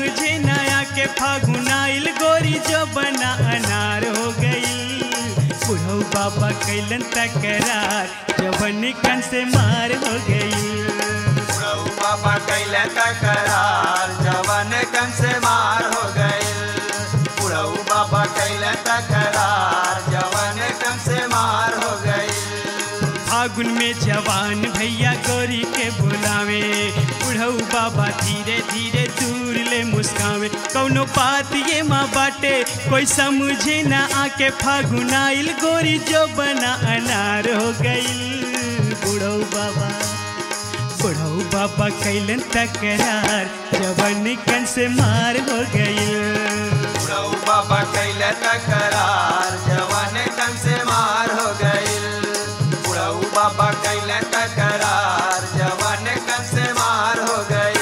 समझे नया के फागुनाइल गोरी जो बना अनार हो गई बुढ़ऊ बाबा कैलन तकरार जवन कन से मार हो गई प्रभु बाबा कैले तकरार जवन कन से मार हो गए प्रभु बाबा कैले तकरार जवन कन से मार हो गए फागुन में जवान भैया गोरी के बुलावे बुढ़ऊ बाबा धीरे धीरे दूर ले मुस्कावे कौनो बात ये माँ बाटे कोई समझे ना आके फागुन आइल गोरी जो बना अनार हो गई बुढ़ऊ बाबा बुढ़ऊ बाबा कैलन तकरार जवन कन से मार हो गई प्रभु बाबा कैले तकरार जवन कन से मार हो गए प्रभु बाबा कैले तकरार जवन कन से मार हो गए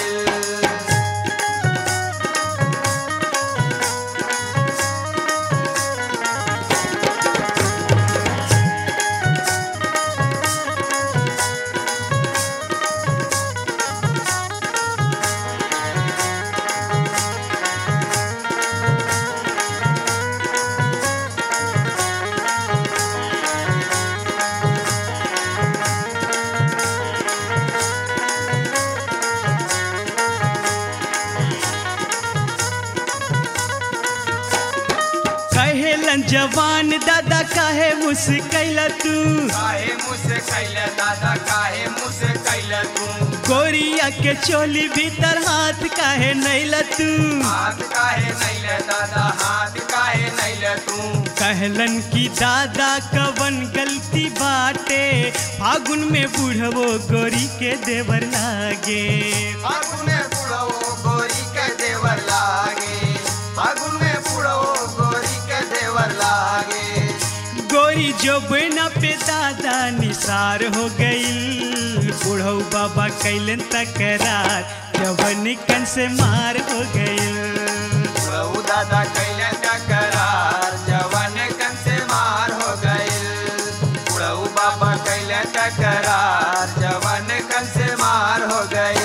कहेलन जवान दादा काहे मुस्कैला तू काहे मुझसे कैले दादा काहे मुझसे कैले तू गोरिया के चोली भीतर हाथ काहे नैला तू हाथ काहे नैले दादा हाथ काहे नैले तू कहलन की दादा कवन गलती बाटे फागुन में बूढ़वो गोरी के देवर लागे फागुन में पुड़ो गोरी के देवर लागे फागुन में पुड़ो गोरी के देवर लागे गोरी जो बिना पे दादा निसार हो गई बूढ़ऊ बाबा कैलन तकरार जवन कन से मार हो गई प्रभु दादा कैले टकरार जवन कन से मार हो गए प्रभु बाबा कैले टकरार जवन कन से मार हो गए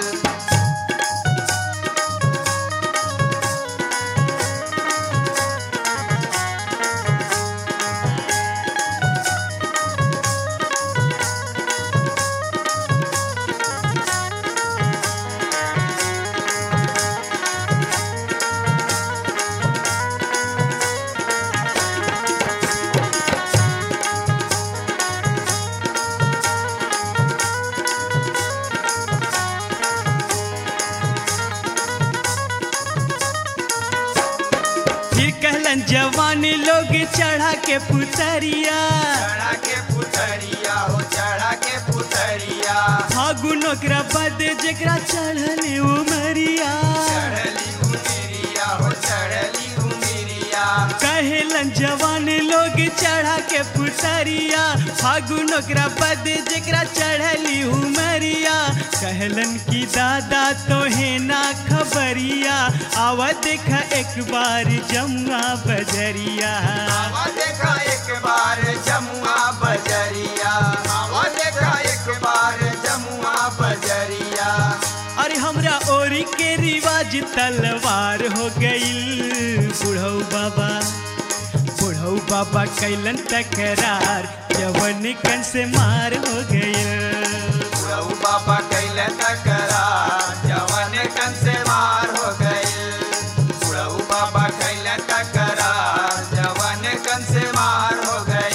फिर कहलन जवान लोग चढ़ा के पुतरिया चढ़ा के पुतरिया हो चढ़ा के पुतरिया फागुन ओकरा बद जेकरा चढ़ल उमरिया चढ़ली उमिरिया हो चढ़ली उमिरिया कहलन जवान लोग चढ़ा के पुतरिया फागुन ओकरा बद जेकरा चढ़ली उमरिया कहलन की दादा तो है ना खबरिया आवा देखा एक बार जमुआ बजरिया आवा देखा एक बार जमुआ बजरिया आवा देखा एक बार जमुआ बजरिया अरे हमरा ओरी के रिवाज तलवार हो गईल बुढ़ऊ बाबा बुढ़ऊ बाबा कैलन तकरार जवन कन से मार हो गईल प्रभु बाबा कैले तकरार जवन कन से मार हो गए प्रभु बाबा कैले तकरार जवन कन से मार हो गए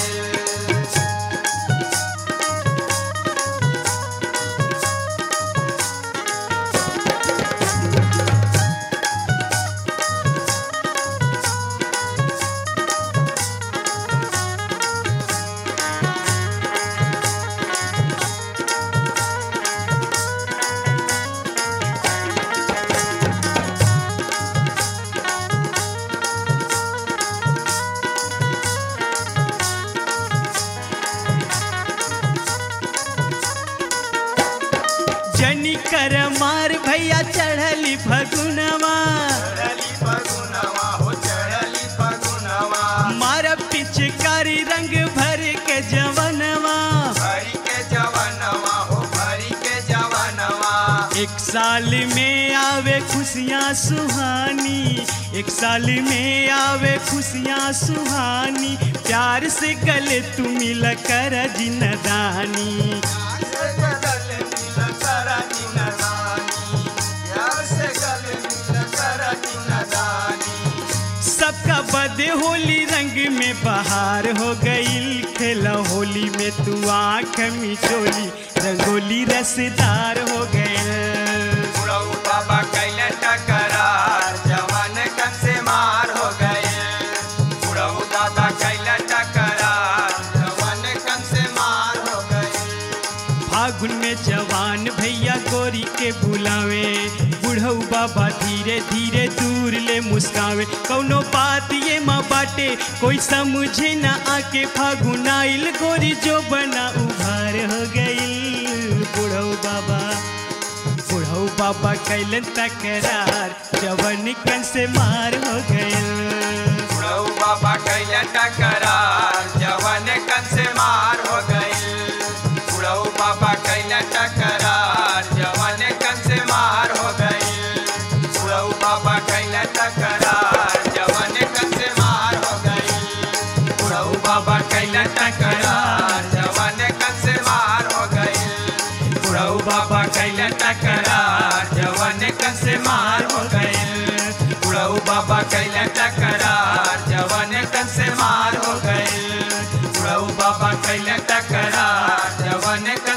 खुशियाँ सुहानी एक साल में आवे खुशियाँ सुहानी प्यार से गले तू मिल कर जिनदानी से गले मिल कर जिनदानी प्यार से गले मिल कर जिनदानी सबका बदे होली रंग में बहार हो गईल खेला होली में तू आँख मिचोली रंगोली रसदार हो गईल बुढ़ऊ बाबा कैले टकरार जवान कन से मार हो गए बुढ़ऊ दादा कैले टकरार जवान कन से मार हो गए फागुन में जवान भैया गोरी के बुलावे बुढ़ऊ बाबा धीरे धीरे दूर ले मुस्कावे कौनो बात ये माँ बाटे कोई समझे ना आके फागुन आइल गोरी जो बना उभार हो गई बुढ़ऊ बाबा बुढ़ऊ बाबा कैलन तकरार जवन कन से मार हो गए बुढ़ऊ बाबा कैले टकरार जवान कन से मार हो गए बुढ़ऊ बाबा कैले टकरार जवान कन से मार हो गए बुढ़ऊ बाबा कैले टकरार जवान कन से मार हो गए बुढ़ऊ बाबा कैले टकरार जवान कन से मार हो गए बुढ़ऊ बाबा कैले टकरार जवान कन से मार हो गए बुढ़ऊ बाबा कैले टकरार जवान कन से मार हो गए बुढ़ऊ बाबा कैले टकरार जवान कन